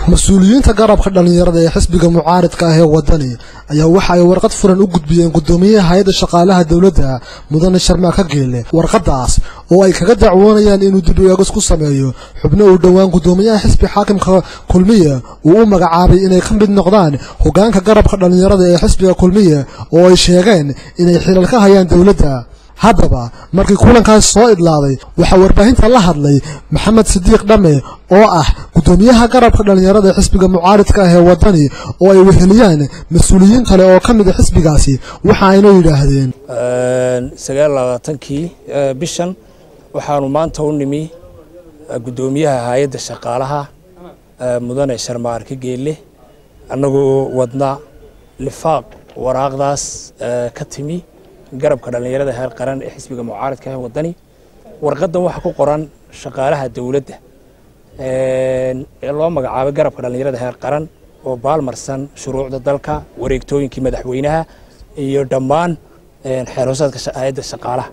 mas-uuliyiinta garabka dhallinyarada ee xisbiga mucaaridka ah ee wadani ayaa waxa ay warqad furan u gudbiyeen guddoomiyaha hay-adda shaqaalaha dowladda mudane sharmaaka geele warqadaas oo ay kaga dacwoonayaan inuu dib eegis ku sameeyo xubno uu dhowaan guddoomiyaha xisbi xaakimka kulmiye uu u magacaabay inay ka mid noqdaan hoggaanka garabka dhallinyarada ee xisbiga kulmiye oo ay sheegeen inay xilal ka hayaan dowladda haddaba markii kulankaas soo idlaaday waxaa warbaahinta la hadlay maxamed sidiiq dhame oo ah guddoomiyaha garabka dhallinyarada xisbiga mucaaridka ah ee wadani oo ay weheliyaan mas-uuliyiin kale oo ka mid a xisbigaasi waxa ayna yidhaahdeen sagaal labaatankii bishan waxaanu maanta u nimi guddoomiyaha hay-adda shaqaalaha mudane sharmaarka geelle annagoo wadna lifaaq waraaqdaas ka timi garabka dhallinyarada heer qaran ee xisbiga mucaaridka ee wadani warqadan waxaa ku qoran shaqaalaha dowladda ee loo magacaabay garabka dhallinyarada heer qaran oo baalmarsan shuruucda dalka wareegtooyinkii madaxweynaha iyo dhammaan xeerhoosaadka hay-adda shaqaalaha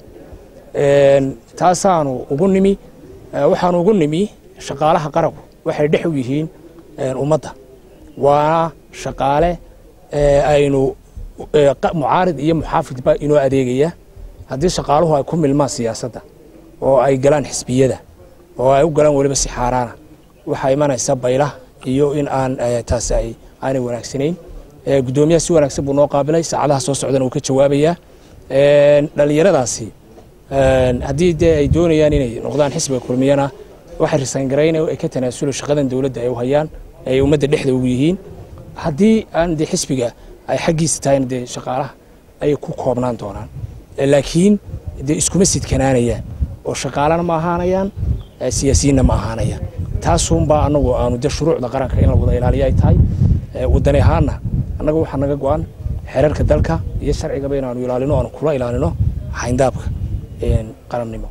taasaanu ugu nimi waxaanu ugu nimi shaqaalaha qaranku waxay dhex u yihiin ummadda waana shaqaale aynu mucaarid iyo muxaafidba inoo adeegaya haddii shaqaaluhu ay ku milmaan siyaasadda oo ay galaan xisbiyada oo ay u galaan weliba si xaaraana waxaa imanaysa baylah iyo in aan taasi ay aanay wanaagsanayn guddoomiyaha si wanaagsan buu noo qaabilay saacadaha soo socdana uu ka jawaabayaa dhallinyaradaasi haddii dee ay doonayaan inay noqdaan xisbiga kulmiyana waxay risaangarayn ay ka tanaasulo shaqadan dowladda ay u hayaan ay ummadda dhexda ugu yihiin haddii aan dee xisbiga ay xaggiisa tahayna dee shaqaalaha ayay ku koobnaan doonaan laakiin dee iskuma sidkanaanayaan oo shaqaalana ma ahaanayaan siyaasiyiinna ma ahaanayaan taasunbaa annagu aanu dee shuruucda qaranka in la wada ilaaliyo ay tahay wadani ahaanna annaga waxaa naga go-an xeerarka dalka iyo sharcigaba inaanu ilaalino aanu kula ilaalino xayndaabka qarannimo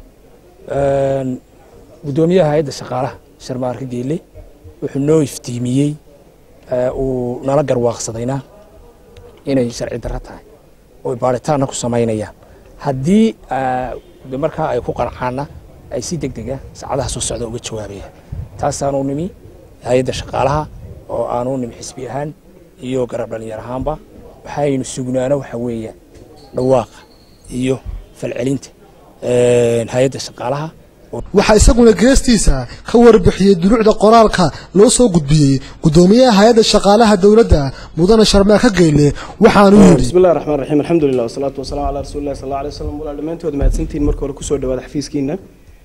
guddoomiyaha hay-adda shaqaalaha sharmaarka geelle wuxuu noo iftiimiyey uu nala garwaaqsadayna inay sharci darro tahay oo baaritaanna ku samaynayaan haddii markaa ay ku qancaanna ay si deg dega saacadaha soo socda uga jawaabayaan taasaanu nimi hay-adda shaqaalaha oo aanu nimi xisbi ahaan iyo garab dhallinyar ahaanba waxaynu sugnaano waxa weeyaan dhawaaqa iyo falcelinta hay-adda shaqaalaha waxaa isaguna geestiisa ka warbixiyey duluucda qoraalka loo soo gudbiyey guddoomiyaha hay-adda shaqaalaha dowladda mudane sharmaaka geyle waxaanu yidhi bismillahi raxmaan raxiim alxamdulilah wasalaatu wasalamu calaa rasuulillahi sal alla alay wasalam walaal dhammaantood mahadsantihiin marka hore kusoo dhawaada xafiiskiina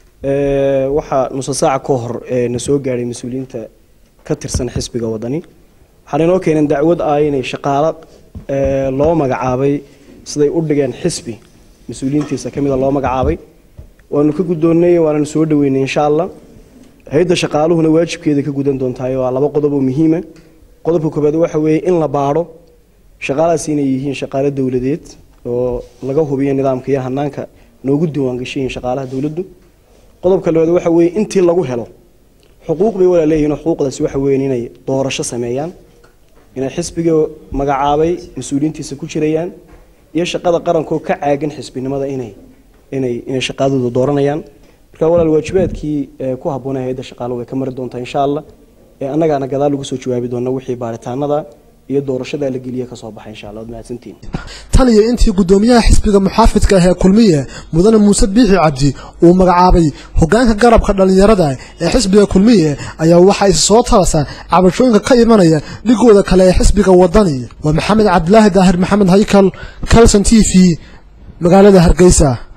waxaa nusa saaca ka hor na soo gaadhay mas-uuliyiinta ka tirsan xisbiga wadani waxaana inoo keeneen dacwad ah inay shaqaalo loo magacaabay siday u dhigeen xisbi mas-uuliyiintiisa ka mida loo magacaabay waanu ka guddoonnay waananu soo dhaweynay insha allah hay-adda shaqaaluhuna waajibkeeda ka gudan doontahay waa laba qodob oo muhiima qodobka koobaad waxa weeye in la baadho shaqaalahaas inay yihiin shaqaalo dowladeed oo laga hubiyo nidaamka iyo hanaanka noogu diiwaangashayiin shaqaalaha dowladdu qodobka labaad waxa weeye intii lagu helo xuquuq bay walaa leeyihin xuquuqdaasi waxa weeye inay doorasho sameeyaan inay xisbiga magacaabay mas-uuliyiintiisa ku jirayaan iyo shaqada qarankoo ka caagan xisbinimada inay inay inay shaqaadooda dooranayaan marka walaal waajibaadkii ku habboonay hay-adda shaqaaluhu way ka mari doontaa insha allah annagaana gadaal lagu soo jawaabi doona wixii baaritaanada iyo doorashada la geliya ka soo baxay insha allah waad mahadsantihin tan iyo intii guddoomiyaha xisbiga muxaafidka ah ee kulmiye mudane muuse biixi cabdi uu magacaabay hoggaanka garabka dhallinyarada ee xisbiga kulmiye ayaa waxaa is soo tarasa cabashooyinka ka imanaya dhigooda kale ee xisbiga wadani waa maxamed cabdilaahi daahir maxamed haykal calson t v magaalada hargeysa